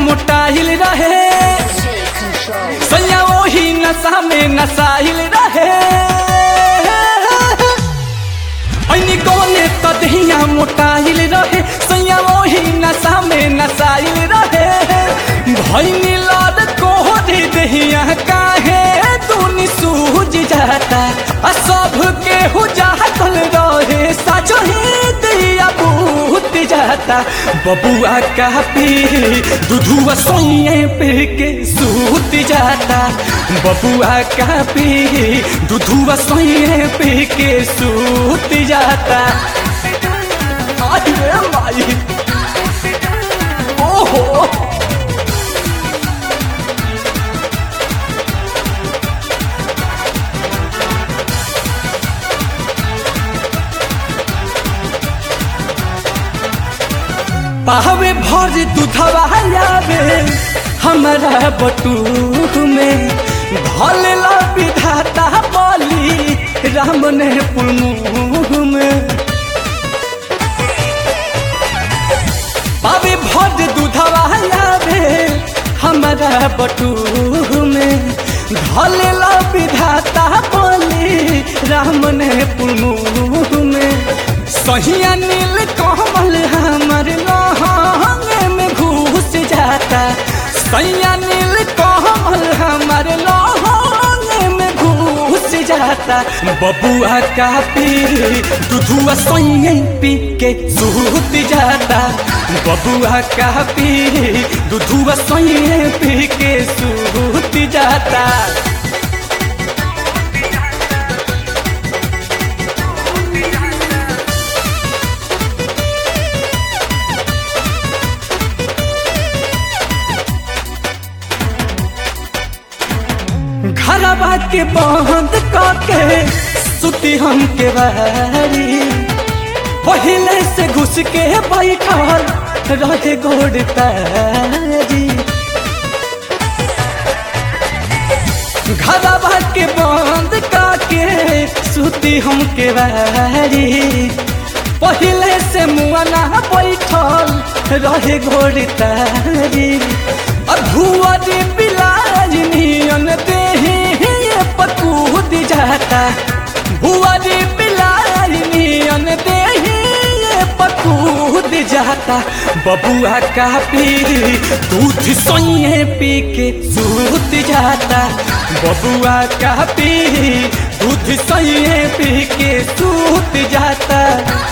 मोटाइल रहे सैया वही नशा में नसाइल रहे ऐनी गौने त दहिया मोटाइल रहे सैया वही नशा में नसाइल रहे भैनी लड़ कोहरे दहिया काहे तूनी सूझ जाता आ सब के हो जातल रहे साचो ही दिया बूत जाता बबुआ का पी दूधुआ सोइए पे के सूत जाता बबुआ का पी दूधुआ सोइए पे के सूत जाता आई रे माई ओहो पावे भर दूधवा आवे हमारा बटूक में भले विधाता बोली राम ने पुलमुख में पावे भर दूधवा आवे हमारा बटूक में भले विधाता बोली राम ने पुलमुख में सहिया नील कमल हमर लहंगे में घुस जाता सैया नील कमल हमर लहंगे में घुस जाता बबुआ का पी दूधुआ सोइए पी के सूत जाता बबुआ का पी दूधुआ सोइए पी के सूत जाता घरवा के बंद करके सुती हम के बारी पहले से घुस के बैठल रहे गोड़ तारी घरवा के बंद करके सुती हम के बारी पहले से मुआना बैठल रहे घोड़ तारी और भुआरी बिलाज नियन देही ये पकूद जाता भुआरी बिलाज नियन देही ये पकूद जाता बबुआ का पी दूध सोइए पी के सूत जाता बबुआ का पी दूध सोइए पी के सूत जाता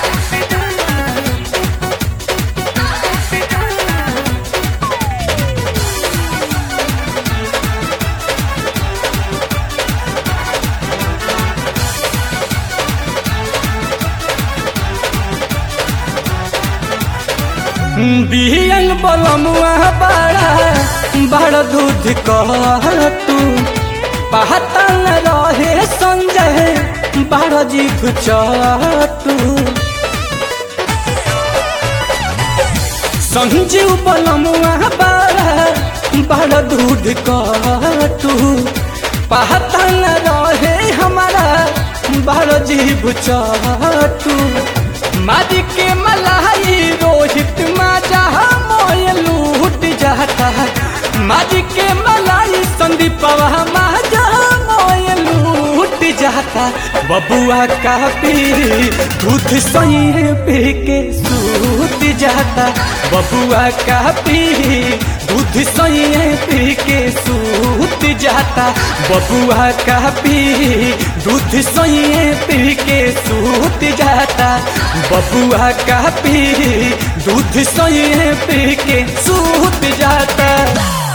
बिहन बलमुआ बड़ा बड़ दूध कहतू पहतन रहे संजय बड़ जीभ चतू संजीव बलमुआ बड़ा बड़ दूध कहतू पहतन रहे हमारा बड़ जीभ चतू मारी के मलाई रोहित माजा मोय लूट जाता मारी के मलाई संदीप माजा मोय लूट जाता बबुआ का पी दूध सही पी के सूत जाता बबुआ का पी दूध सही पी के सूत जाता बबुआ का पी दूध सही पी के सूत जाता बबुआ का पी दूध सोए पी के सूत जाता